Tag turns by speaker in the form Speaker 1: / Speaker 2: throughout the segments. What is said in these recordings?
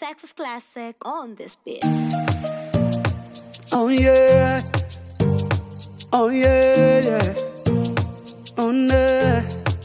Speaker 1: Texas classic on this beat.
Speaker 2: Oh yeah. Oh yeah, yeah. Oh yeah.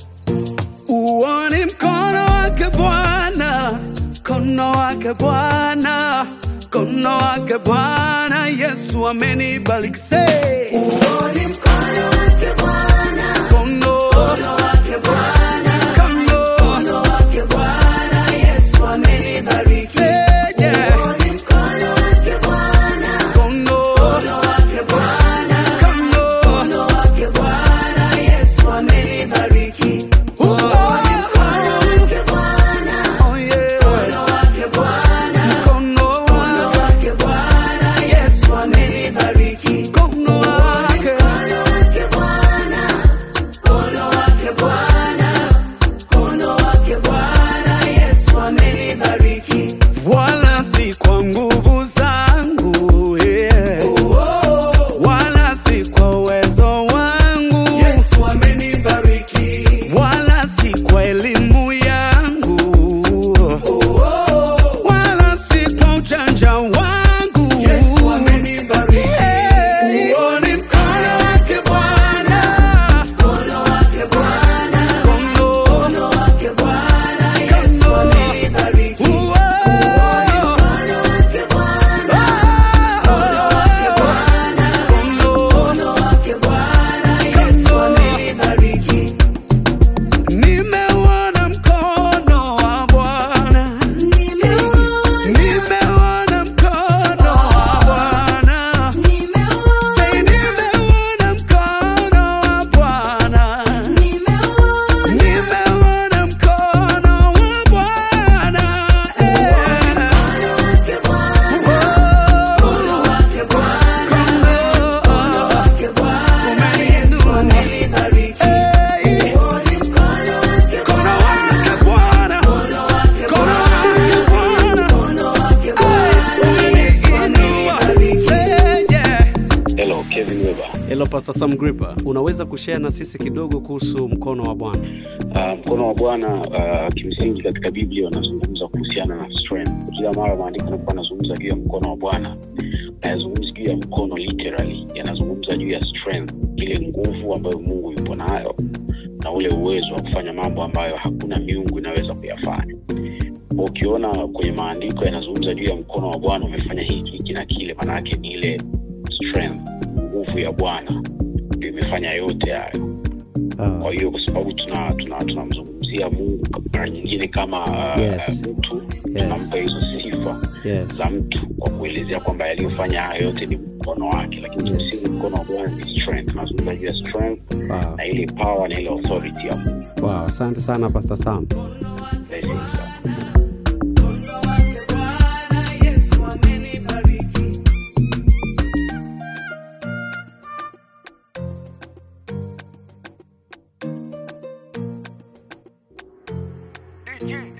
Speaker 2: Uone mkono wake Bwana, mkono wake Bwana, mkono wake Bwana, Yesu amenibariki. Say. Uone mkono wake Bwana, mkono wake Bwana, mkono wake Bwana, Yesu amenibariki. Say, yeah. Uone mkono wake Bwana, mkono wake Bwana, mkono wake Bwana, Yesu amenibariki. Uone mkono wake Bwana, oh yeah, mkono wake Bwana, mkono wake Bwana, Yesu amenibariki. Mkono wake Bwana, mkono wake Bwana, mkono wake Bwana, Yesu amenibariki. Wala si kwa nguvu zangu, yeah. Wala si kwa uwezo wangu. Yesu amenibariki. Wala si kwa elimu yangu. Wala si kwa ujanja wangu. Yesu amenibariki. Uone mkono wake Bwana. Mkono wake Bwana. Mkono wake Bwana. Yesu amenibariki. Uone mkono wake Bwana. Mkono wake Bwana. Mkono wake Bwana. Yesu amenibariki. Nimeuona mkono wa Bwana. Nimeuona mkono wa Bwana. Say nimeuona mkono wa Bwana. Nimeuona mkono wa Bwana. Mkono wake Bwana. Mkono wake Bwana. Umeniinua. Say yeah.
Speaker 3: Hello, Kevin Weber.
Speaker 4: Hello Pastor Sam Gripper, unaweza kushare na sisi kidogo kuhusu mkono wa Bwana?
Speaker 3: Uh, mkono wa Bwana uh, kimsingi katika Biblia unazungumza kuhusiana na strength. Kila mara maandiko yanakuwa yanazungumza juu ya mkono wa Bwana, hayazungumzi juu ya mkono literally, yanazungumza juu ya strength, ile nguvu ambayo Mungu yupo nayo na ule uwezo wa kufanya mambo ambayo hakuna miungu inaweza kuyafanya. Kwa Ukiona kwenye maandiko yanazungumza juu ya mkono wa Bwana umefanya hiki hiki na kile, maana yake ni ile strength, nguvu ya Bwana ndio imefanya yote hayo kwa hiyo kwa sababu tuna tuna tunamzungumzia mungu mara nyingine kama uh,
Speaker 4: Yes.
Speaker 3: mtu tunampa hizo sifa
Speaker 4: Yes.
Speaker 3: za mtu kwa kuelezea kwamba yaliyofanya hayo yote ni mkono wake lakini kimsingi mkono wa bwana ni strength tunazungumza juu ya strength
Speaker 4: Wow.
Speaker 3: na ile power na ile authority ya mungu
Speaker 4: Wow, asante sana Pastor Sam.
Speaker 3: Blessings sana.
Speaker 2: Yesu amenibariki.
Speaker 5: DJ